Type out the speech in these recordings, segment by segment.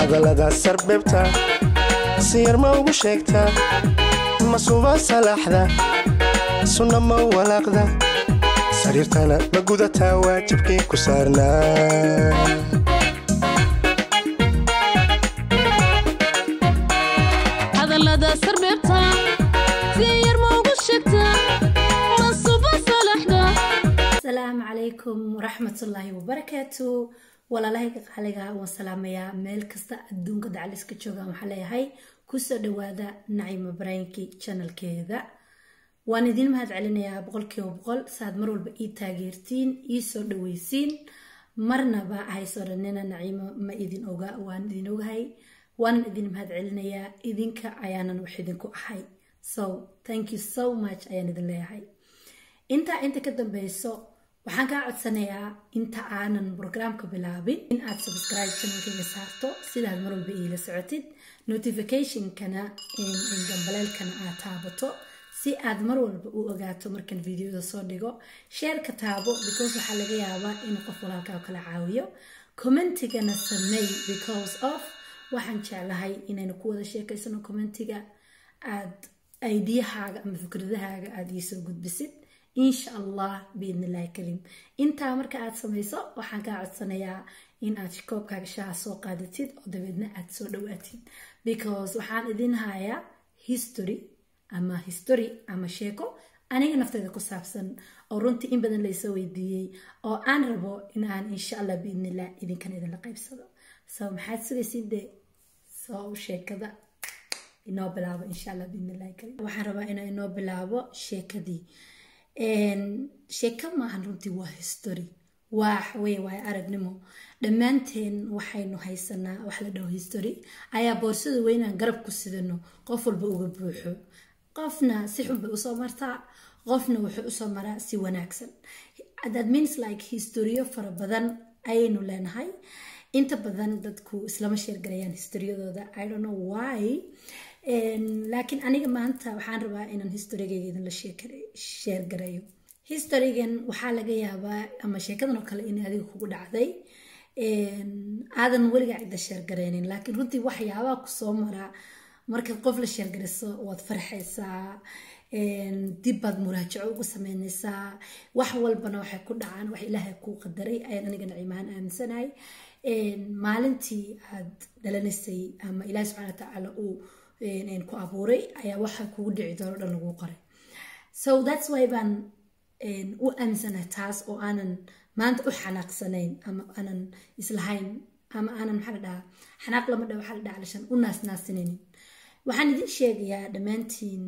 hadalladaas sarbeebta si yar ma ugu sheegtaa ma suba salaaxda sunna ma walaaqda sariirtana ma gudataa waajibkii ku saarnaa hadallada sarbeebta si yar ma ugu sheegtaa ma suba salaxda asalaamu calaykum waraxmatullaahi wabarakaatu walaalahayga qaaliga waan salaamayaa meel kasta adduunka dacaliska joogaan waxaa leeyahay kusoo dhawaada nacima baraayinkii janalkeeda waan idiin mahad celinayaa boqolkiiba boqol saaad mar walba ii taageertiin ii soo dhaweysiin marnaba haysoo dhanina naciimo ma idin oga waan idin ogahay waanan idin mahad celinayaa idinka ayaanan wax idinku ahay so thank you so much ayaan idin leeyahay intaa inta ka dambeyso waxaan kaa codsanayaa inta aanan brograamka bilaabin in aad subscribe channelkayga saarto sidaad mar walba iila socotid notificationkana gambaleelkana aad taabato si aad mar walba u ogaato markan videoda soo dhigo sheerka taabo because waxaa laga yaabaa in qof walaalkaa kala caawiyo commentigana sameey because of waxaan jeclahay inaynu ku wada sheekaysano commentiga aad aidiyahaaga ama fikradahaaga aada iisoo gudbisid insha allah biidnillahi kariim intaa marka aad samayso waxaan kaa codsanayaa in aad koobkaaga shaha soo qaadatid oo dabeedna aad soo dhawaatid because waxaan idin hayaa history ama history ama sheeko aniga nafteeda ku saabsan oo runtii in badan laysoo weydiiyey oo aan rabo in aan insha allah biidnillah idinkan idinla qaybsado so maxaad sugaysid dee soo sheekada inoo bilaabo insha allah biidnillahi kariim waxaan rabaa inaa inoo bilaabo sheekadii sheeko maahan runtii waa history waa wey waay aragnimo dhammaanteen waxaynu haysanaa wax la dhaho history ayaa boorsada weynaan garab ku sidano qof walba uga buuxo qofna si xun bay usoo martaa qofna wuxuu usoo maraa si wanaagsan that means like historiyo fara badan ayaynu leenahay inta badan dadku islama sheergarayaan historiyadooda i don't know why laakiin aniga maanta waxaan rabaa inaan historygayga idinla sheergarayo historygan waxaa laga yaabaa ama sheekadan oo kale in adiga kugu dhacday aadan weligaa cidda sheergaraynin laakiin runtii waxyaabaha kusoo maraa markaad qof la sheergariso waad farxaysaa dib baad muraajaco ugu sameynaysaa wax walbana waxay ku dhacaan wax ilaahay kuu qadaray ayaan aniga naciimaan aaminsanahay maalintii aad dhalanaysay ama ilaahi subxana watacaala uu ku abuuray ayaa waxa kugu dhici doono dhan lagu qoray so thats why baan u aaminsanahay taas oo aanan maanta u xanaaqsanayn ama aanan islahayn ama aanan maxaa la dhahaa xanaaq lama dha waxaa la dhaha alishan u naasnaasinaynin waxaan idin sheegayaa dhammaantiin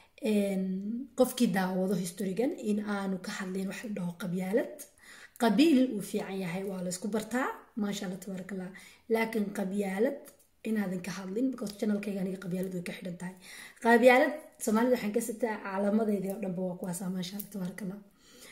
qofkii daawado historigan in aanu ka hadlayn wax la dhaho qabyaalad qabiil uu fiican yahay waa laysku bartaa maasha allah tabaaraka allah laakiin qabyaalad inaadan ka hadlin because channelkayga aniga qabyaalad way ka xidhan tahay qabyaalad soomaalida waxaan ka sitaa calaamadeydii oo dhanba waa kuwaasaa maasha allah tabaaraka allah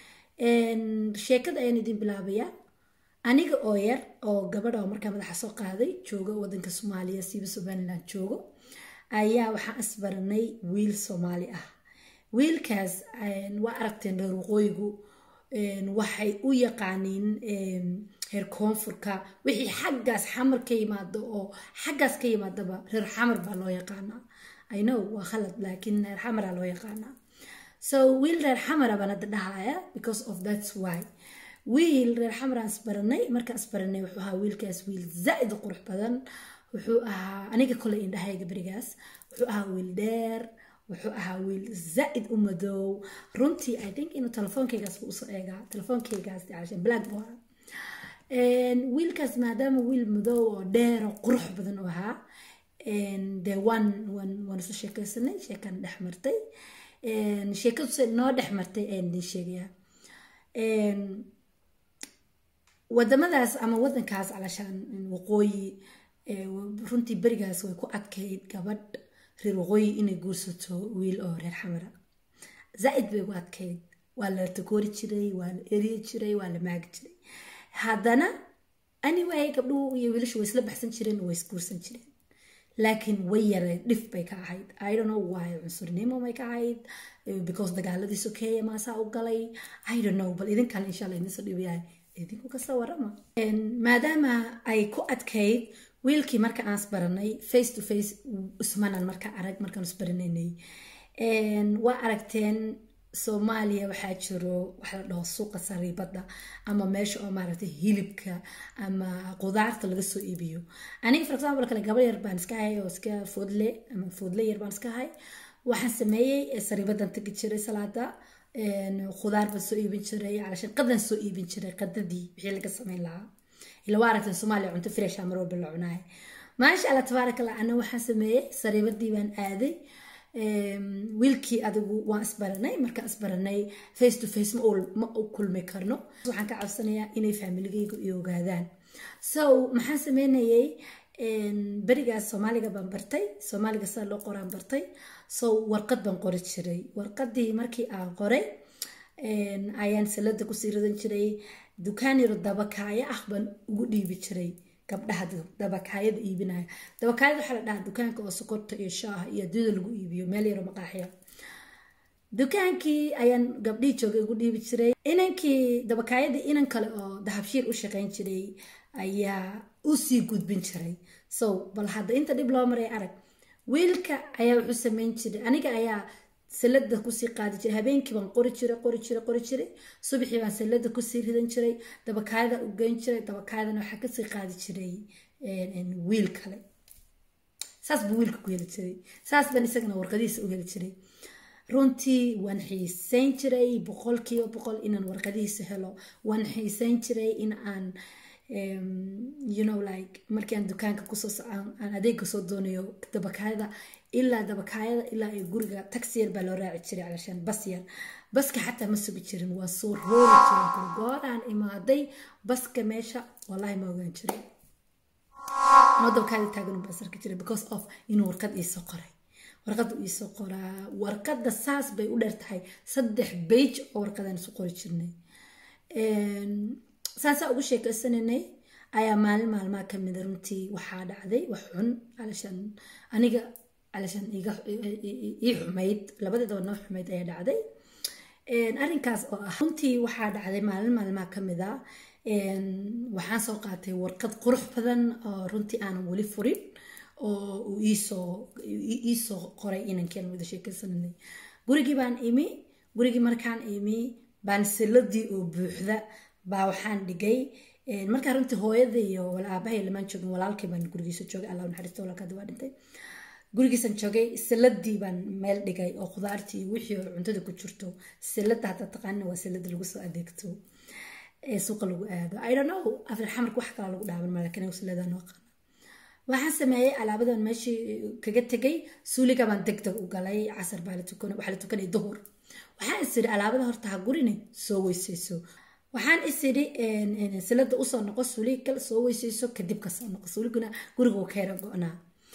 sheekada ayaan idin bilaabayaa aniga oo yar oo gabadha oo markaa madaxa soo qaaday joogo wadanka soomaaliya siiba somaliland joogo ayaa waxaan isbaranay wiil soomaali ah wiilkaas waa aragteen reer waqooyigu waxay u yaqaaniin reer koonfurka wixii xaggaas xamar ka yimaado oo xaggaas ka yimaadaba reer xamar baa loo yaqaanaa i know waa khalad laakiin reer xamara loo yaqaanaa so wiil reer xamara baan hadda dhahaya because of that's why wiil reer xamaraan isbaranay markaan isbaranay wuxuu ahaa wiilkaas wiil zaa'id u qurux badan wuxuu ahaa aniga koley indhahayga berigaas wuxuu ahaa wiil dheer wuxuu ahaa wiil zaa'id u madow runtii i think inuu telefoonkaygaas buu usoo eegaa telefoonkaygaas black bo wiilkaas maadaama wiil madow oo dheer oo qurux badan u ahaa dee waan waan waan isu sheekaysanay sheekan dhex martay sheekadu noo dhex martay ayaan idin sheegayaa wadamadaas ama wadankaas calashaan waqooyi runtii berigaas way ku adkayd gabadh reer waqooyi inay guursato wiil oo reer xamara zaa'id bay ugu adkayd waa la takoori jiray waa la eriyi jiray waa la maagi jiray haddana anyway gabdhuhu iyo wiilashu way isla baxsan jireen way isguursan jireen laakiin way yareed dhif bay ka ahayd i don't know why cunsurnimo may ka ahayd because dagaaladii sokeeya maasaa u galay i don't know bal idinkale insha allah idinsoo dhibayahay idinku kasoo warama maadaama ay ku adkayd wiilkii marka aan isbaranay face to face ismanan marka arag markaan isbaranaynay waa aragteen soomaaliya waxaa jiro waxa la dhaho suuqa sariibada ama meesha oo maaragtay hilibka ama qudaarta laga soo iibiyo aniga for example kale gabar yar baan iska hay oo iska foodle ama foodle yar baan iska hay waxaan sameeyey sariibadan tagi jiray salaada khudaar baan soo iibin jiray calashan qadan soo iibin jiray qadadii wixii laga sameyn lahaa ila waa aragteen soomaaliya cunto fresha mar walba la cunaay maasha allah tabaaraka allah ana waxaan sameeyey sariibadii baan aaday wiilkii adigu waan isbaranay markaan isbaranay face to face ma u kulmi karno waxaan ka cabsanayaa inay faamiligayga i ogaadaan so maxaan sameynayay berigaas soomaaliga baan bartay soomaaliga sida loo qoraan bartay so warqad baan qori jiray warqadii markii aan qoray ayaan salada kusii ridan jiray dukaan yaro dabakaaya ah baan ugu dhiibi jiray gabdhaha dabakaayada iibinaya dabakaayada waxaa la dhahaa dukaanka oo sokorta iyo shaaha iyo aduuda lagu iibiyo meel yaro maqaaxiya dukaankii ayaan gabdhihii joogay ugu dhiibi jiray inankii dabakaayadii inan kale oo dahabshiir u shaqayn jiray ayaa usii gudbin jiray so bal hadda inta dhib loo maray arag wiilka ayaa wuxuu sameyn jiray aniga ayaa salada kusii qaadi jiray habeenkii baan qori jiray qori jiray qori jiray subaxii baan salada kusii ridan jiray dabakaayada u geyn jiray dabakaayadana waxaa kasii qaadi jiray wiil kale saas buu wiilka ku heli jiray saas baan isagana warqadihiisa u heli jiray runtii waan xiiseyn jiray boqolkiiba boqol inaan warqadihiisa helo waan xiiseyn jiray in aan you know like markii aan dukaanka kusoo aan adeega soo doonayo dabakaayada ilaa dabakaayada ilaa ay guriga taxi yar baa loo raaci jiray calashaan bas yar baska xataa ma sugi jirin waa soo roori jirin gooraan imaaday baska meesha wallahi ma ogaan jiray anoo dabakaayada taagan baan sarki jiray because of inuu warqad iisoo qoray warqadda iisoo qoraa warqadda saas bay u dheer tahay saddex bage oo warqadaan isu qori jirnay saasaa ugu sheekaysananay ayaa maalin maalmaha kamida runtii waxaa dhacday wax xun calashaan aniga calashaan ii xumayd labadeedaba noo xumayd ayaa dhacday arrinkaas oo ah runtii waxaa dhacday maalin maalmaha kamida waxaan soo qaatay warqad qurux badan oo runtii aanan weli furin oo uu iisoo iisoo qoray inankeen wada sheekaysananay gurigii baan imi gurigii markaan imi baan siladii oo buuxda baa waxaan dhigay markaa runtii hooyada iyo aabahay lamaan joogin walaalkay baan gurigiisa joogay allah naxariisto walaalkaadi waa dhintay gurigiisan joogay siladii baan meel dhigay oo khudaartii iyo wixii oo cuntada ku jirto silada hadda taqaanina waa silada lagu soo adeegto ee suuqa lagu aado i don't know afir xamarka wax kala lagu dhaaban ma laakiin silada noo qaana waxaan sameeyey alaabadan meeshii kaga tegay suuliga baan deg deg u galay casar baa la tukan waxaa la tukanay duhur waxaan is idhi alaabada horta ha gurine soo weysayso waxaan is idhi silada usoo noqo suuliga kale soo weysayso kadib ka soo noqo suuliguna guriga ka yara go-naa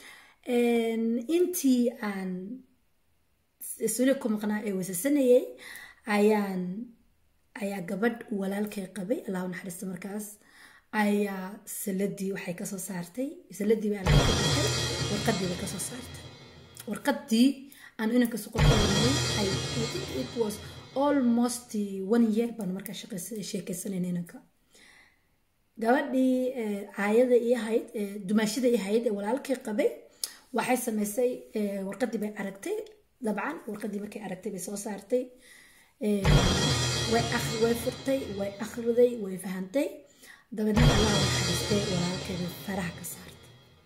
intii aan suuliga ku maqnaa ee weysaysanayay ayaan ayaa gabadh walaalkay qabay allahu naxariista markaas ayaa saladii waxay kasoo saartay saladii baa laga dhigtay warqadii bay kasoo saartay warqadii aan inanka suqoqolanay i think it was almost one year baan markaa sheekaysanayna inanka gabadhii aayada ii ahayd dumaashida ii ahayd ee walaalkay qabay waxay samaysay warqadii bay aragtay dabcan warqadii markay aragtay bay soo saartay way way furtay way akhriday way fahantay dabeedna allah naxariistay walaalkeeda faraha ka saartay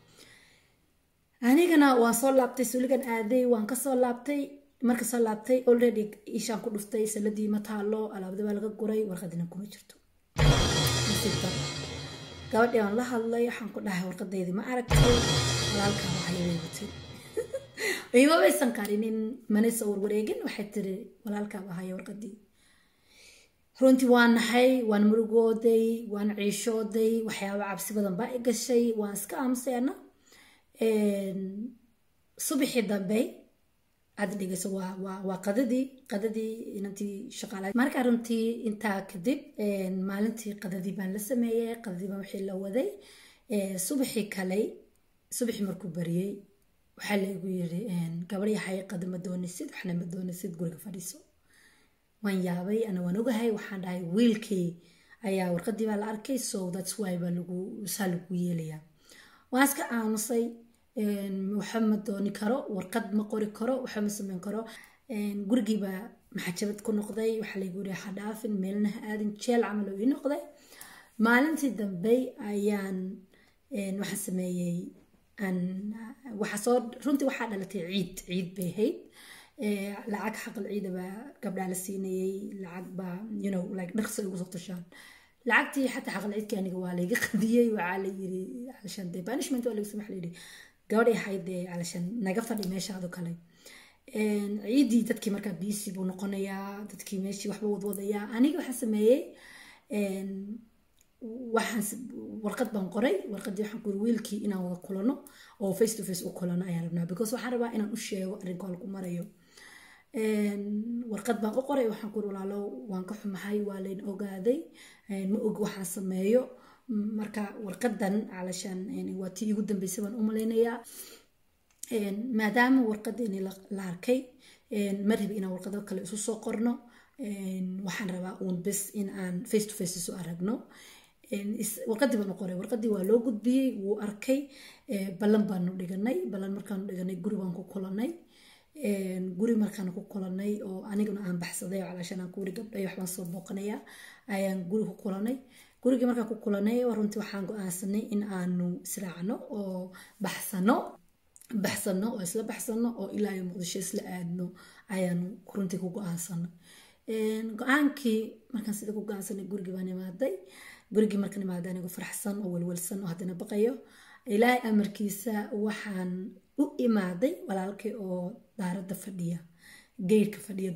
anigana waan soo laabtay suuligan aaday waan kasoo laabtay marka soo laabtay already ishaan ku dhuftay saladii ma taalo alaabada baa laga guray warqadina kuma jirto gabadhii aan la hadlay waxaan ku dhahay warqadeydii ma aragtay walaalkaa waxayay watay ima baysan qarinin mana soo warwareegin waxay tiri walaalkaaba haya warqadii runtii waan nahay waan murugooday waan ciishooday waxyaaba cabsi badan baa i gashay waan iska aamuseena subaxii dambe aad dhigayso waa waa waa qadadii qadadii inantii shaqaala markaa runtii intaa kadib maalintii qadadii baan la sameeyey qadadii baan wixii la waday subaxii kale subaxii markuu bariyey waxaa laygu yiri gabadh yahay qada ma doonisid waxna ma doonisid guriga fadhiiso waan yaabay ana waan ogahay waxaan dhahay wiilkii ayaa warqadii baa la arkay so thats why baa lagu saa lagu yeelayaa waan iska aamusay waxa ma dooni karo warqad ma qori karo waxa ma sameyn karo gurigiibaa maxajabad ku noqday waxaa laygu yiri ha dhaafin meelna ha aadin jeel camal oo ii noqday maalintii dambe ayaan waxaan sameeyey waxaa soo runtii waxaa dhalatay ciid ciid bay ahayd lacag xaqal ciida baa gabdhaa la siinayey lacag baa you know like dhaqso igu soo tashaan lacagtii xataa xaqal ciidkii aniga waa layga qadiyey waxaa la yiri calashan dee banishment waa laga samax la yidhi gabadhay ahayd dee calashan naga fadhi meeshaado kale ciidii dadkii markaa biisi buu noqonayaa dadkii meeshii waxba wadwadayaa aniga waxaan sameeyey waxaan warqad baan qoray warqadii waxaan ku yiri wiilkii inaan wada kulano oo face to face u kulano ayaan rabnaa because waxaan rabaa inaan u sheego arrinka lagu marayo warqad baan u qoray waxaan ku yiri walaalo waan ka xumahay waa layn ogaaday ma og waxaan sameeyo marka warqadan calashaan waa tii igu dambeysay baan u malaynayaa maadaama warqadeeni la arkay ma rabi inaan warqado kale isu soo qorno waxaan rabaa uun bes in aan face to face isu aragno warqadii baan u qoray warqadii waa loo gudbiyey wuu arkay ballan baanu dhiganay ballan markaanu dhiganay guri baan ku kulanay guri markaan ku kulanay oo aniguna aan baxsaday oo calaashan aan kuwiri gabdhay waxbaan soo booqanayaa ayaan guri ku kulanay gurigii markaan ku kulanay runtii waxaan go-aansanay in aanu israacno oo baxsano baxsano oo isla baxsano oo ilaa iyo muqdisho isla aadno ayaanu runtii ku go-aansanay go-aankii markaan sida ku go-aansanay gurigii baan imaaday gurigii markaan imaaday anigu faraxsan oo welwelsan oo haddana baqayo ilaahay amarkiisa waxaan u imaaday walaalkay oo daaradda fadhiya geyrka fadhiya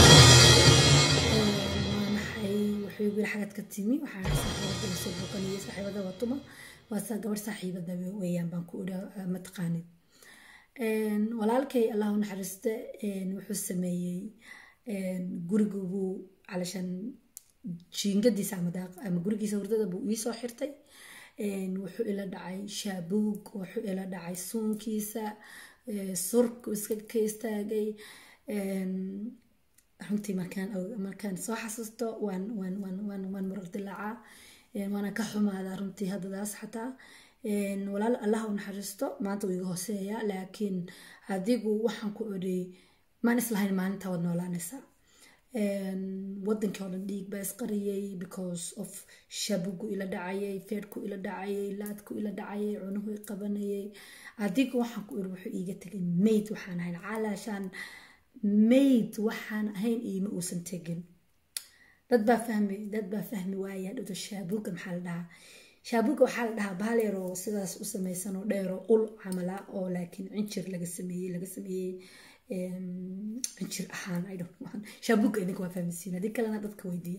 maxay wuxuu igu yiri xagad ka timi waxaan saaxiibada soo booqanayay saaxiibada waa tuma waa saa gabar saaxiibada weeyaan baan ku idha mataqaanid walaalkay allahu naxariiste wuxuu sameeyey gurigu buu calashan jiingadiisa ama gurigiisa hurdada buu iisoo xirtay wuxuu ila dhacay shaabuug wuxuu ila dhacay suunkiisa surku iska ka istaagay runtii markaan markaan soo xasuusto waan waan waan waan waan murar dilaacaa waana ka xumaadaa runtii haddadaas xataa walaal allah u naxariisto maanta wuu iga hooseeyaa laakiin adigu waxaan ku odhay maan islahayn maalintaa wad noolaanaysaa wadankii oo dhan dhiig baa isqariyey because of shabugu ila dhacayay feedhku ila dhacayay laadku ila dhacayay cunuhu i qabanayay adigu waxaan ku iri wuxuu iiga tegay mayd waxaan ahayn calaashaan mayd waxaan ahayn iima uusan tegin dad baa fahmi dad baa fahmi waaya dhowto shaabuga maxaa la dhahaa shaabuga waxaa la dhahaa bahal yaroo sidaas u samaysan oo dheeroo ul camala oo laakiin cinjir laga sameeyey laga sameeyey cinjir ahaan i don't know shaabuga idinka waa fahmisiin haddii kalena dadka weydiiya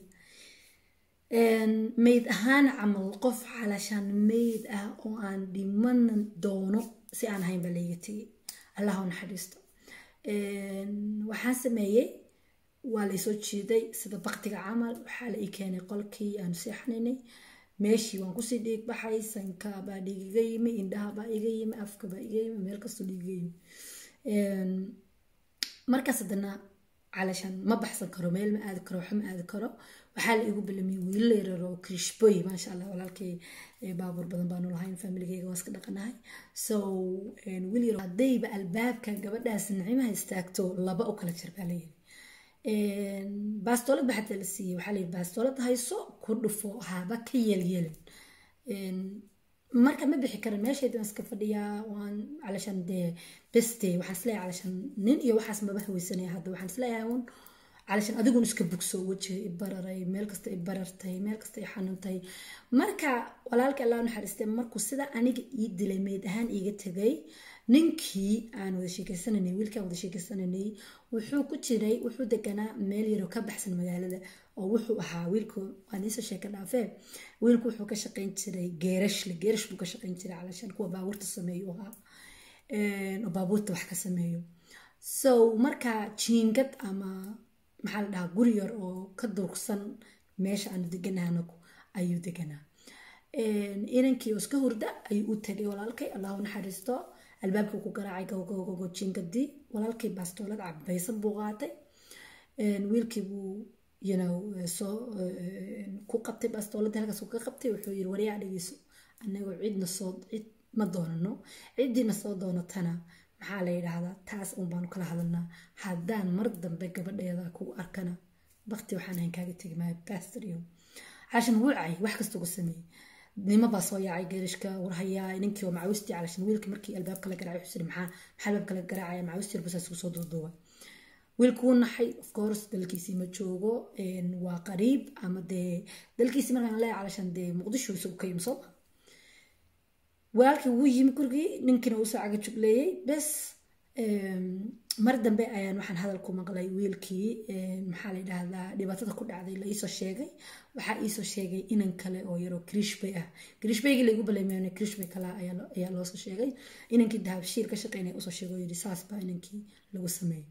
mayd ahaan camal qof calashaan mayd ah oo aan dhiman doono si aan ahayn baa layga tegay allah u naxariisto waxaan sameeyey waa laysoo jiiday sida baktiga camal waxaa la ii keenay qolkii aanu seexanaynay meeshii waan kusii dhiig baxay sanka baa dhiig iga yimi indhaha baa iga yimi afka baa iga yimi meel kastoo dhiig iga yimi markaas haddana calashaan ma baxsan karo meel ma aadi karo waxa ma aadi karo waxaa la igu bilamiyey wiilo yarar oo krishboy maasha allah walaalkay baabuur badan baanu lahayn familigeyga waa iska dhaqanahay so wiil yar haddayba albaabka gabadhaas nicmaha istaagto laba u kala jir baa layiri baastoolad ba xataa la siiyey waxaa layiri baastoolad hayso ku dhufo haba ka yeelyeelin marka ma bixi karan meeshayda waan iska fadhiyaa waan calashan dee beste waxaan isleeyahay calashan nin iyo waxaas maba haweysanaya hadda waxaan isleeyahay un calashan adigun iska bugso wejiga i bararay meel kasta i barartay meel kasta i xanuuntay marka walaalka allah naxariistay markuu sida aniga ii dilay meyd ahaan iiga tegay ninkii aan wada sheekeysananay wiilkii aan wada sheekeysananay wuxuu ku jiray wuxuu deganaa meel yaroo ka baxsan magaalada oo wuxuu ahaa wiilku waan iisoo sheeka dhaafee wiilku wuxuu ka shaqayn jiray geerashle geerash buu ka shaqayn jiray calashan kuwa baabuurta sameeyo ahaa oo baabuurta wax ka sameeyo so marka jiingad ama maxaa la dhahaa guri yar oo ka durugsan meesha aanu deganaano ayuu deganaa inankii oo iska hurda ayuu u tagay walaalkay allahu naxariisto albaabkii ku garaacay gogogogo jingadii walaalkii baastoolad cabaysan buu qaatay wiilkii buu you know soo ku qabtay bastooladii halkaas ka qabtay wuxuu yiri waryaa dhegeyso anagoo cidna soo cid ma doonano ciddiina soo doonatana maxaa la yidhaahdaa taas uun baanu kala hadalnaa haddaan mar dambe gabadheeda ku arkana bakti waxaan ahayn kaaga tegi maayo bastoriyo cashan wuu cay wax kasta ugu sameeyey nimo baa soo yaacay geerishka warhayaa ninkii oo macawistii calashan wiilka markii albaabka la garaacay wuxuu maxaa maxaa albaabka la garaacaya macawistii rubusaas ugu soo duuduuba wiilku wuu naxay of course dalkiisii ma joogo waa qariib ama dee dalkiisii markaan leeyahay calashan dee muqdisho isagu ka yimi soo walaalkii wuu yimi gurigii ninkiina uu soo caga jugleeyey bes mar dambe ayaan waxaan hadal ku maqlay wiilkii maxaa la yidhaahdaa dhibaatada ku dhacday la iisoo sheegay waxaa iisoo sheegay inan kale oo yaroo krishbay ah krishbaygii laigu baleymayn krishbay kale ayaa loosoo sheegay inankii dahabshiir ka shaqeynaya usoo sheegay oo yidhi saas baa inankii lagu sameeyey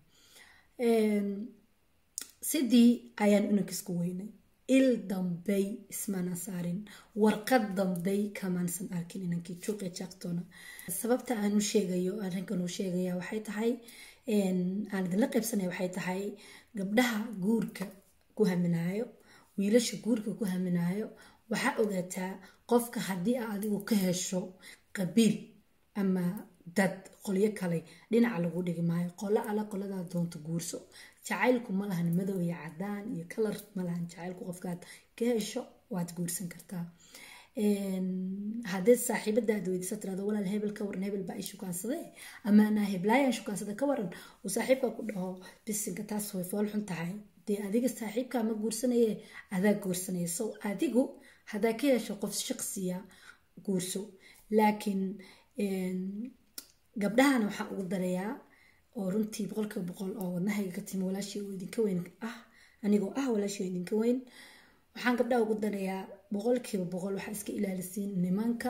sidii ayaan inankiisku weynay il dambey ismaana saarin warqad dambey kamaansan arkin inankii juuqe jaaqtoona sababta aan u sheegayo arrinkan uu sheegaya waxay tahay aan idinla qaybsanaya waxay tahay gabdhaha guurka ku haminaayo wiilasha guurka ku haminaayo waxaa ogaataa qofka haddii aa adigu ka hesho qabiil ama dad qolyo kale dhinaca lagu dhigi maayo qolo ala qoladaa doonto guurso jacaylku ma lahan madow iyo cadaan iyo kalar ma lahan jacaylku qofkaad ka hesho waad guursan kartaa haddii saaxiibadaad weydiisa tirado walaal hebel ka waran hebel baa i shukaansadee ama anaa heblaayaan shukaansada ka waran uu saaxiibka ku dhaho bisinka taas way fool xun tahay dee adiga saaxiibkaa ma guursanaye adaa guursanaya so adigu haddaa ka hesho qof shaqsiya guurso laakiin gabdhahana waxaan ugu darayaa oo runtii boqolkiiba boqol oo wadnahayga ka timi walaashii oo idinka weyn ah anigoo ah walaashii oo idinka weyn waxaan gabdhaha ugu darayaa boqolkiiba boqol waxaa iska ilaalisiin nimanka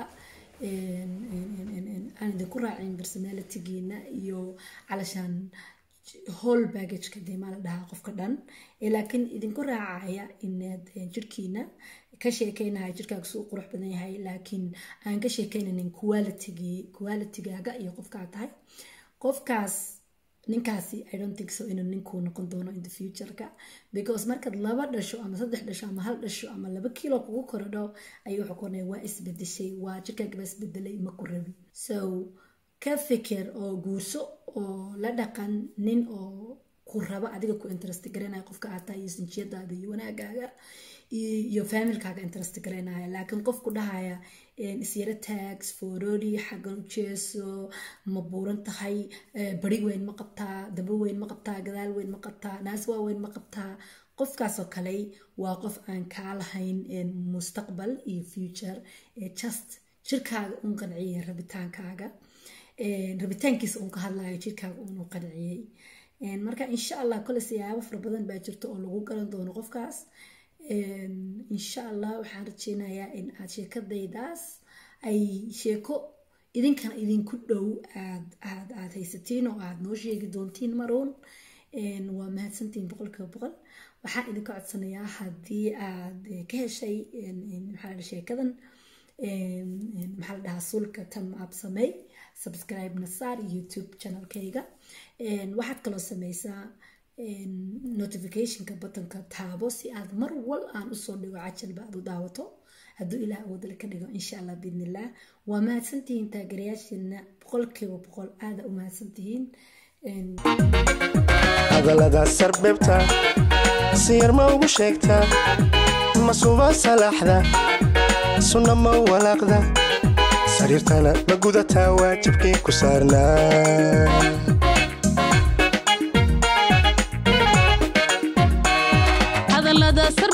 aan idinku raacin personalitygiina iyo calashaan whole baggageka dee maa la dhahaa qofka dhan laakiin idinku raacaya inaad jirkiina ka sheekeynaya jirkaaga suu qurux badan yahay laakiin aan ka sheekeynanin qualitygii qualitygaaga iyo qofkaa tahay qofkaas ninkaasi i don't think so inuu ninkuu noqon doono in the futureka because markaad laba dhasho ama saddex dhasho ama hal dhasho ama laba kilo kugu korodho ayuu wuxuu koranaya waa isbedeshay waa jirkaaga baa isbedelay ma ku rabi so ka fikir oo guurso oo la dhaqan nin oo ku raba adiga ku interest garanaya qofka aad tahay iyo sinjiyadaada iyo wanaagaaga iyo familkaaga interest garanaya laakiin qofku dhahaya isyaro tags forori xaggan u jeeso ma buuran tahay bari weyn ma qabtaa daba weyn ma qabtaa gadaal weyn ma qabtaa naas waa weyn ma qabtaa qofkaasoo kale waa qof aan kaa lahayn mustaqbal iyo future just jirkaaga un qanciyay rabitaankaaga rabitaankiisa uun ka hadlayo jirkaaga uunu qanciyey marka insha allah kole siyaabo fara badan baa jirta oo lagu garan doono qofkaas insha allah waxaan rajeynayaa in aad sheekadaydaas ay sheeko idinkana idinku dhow aad aad aad haysatiin oo aad noo sheegi doontiin maruun waa mahadsantiin boqolkiiba boqol waxaan idinka codsanayaa haddii aad ka heshay maxaa la sheekadan maxaa la dhahaa sulka tan aab samey subscribe na saar youtube channelkayga waxaad kaloo sameysaa notificationka buttonka taabo si aad mar wal aan usoo dhigo cajalba aad u daawato hadduu ilaah awoodale ka dhigo insha allah biidnillah waa mahadsantihiin taageerayaashiina boqolkiiba boqol aada u mahadsantihiin hadalladaas sarbeebta si yar ma ugu sheegtaa ma suba salaaxda sunna ma walaaqda sariirtana ma gudataa waajibkii ku saarnaa hadallada sar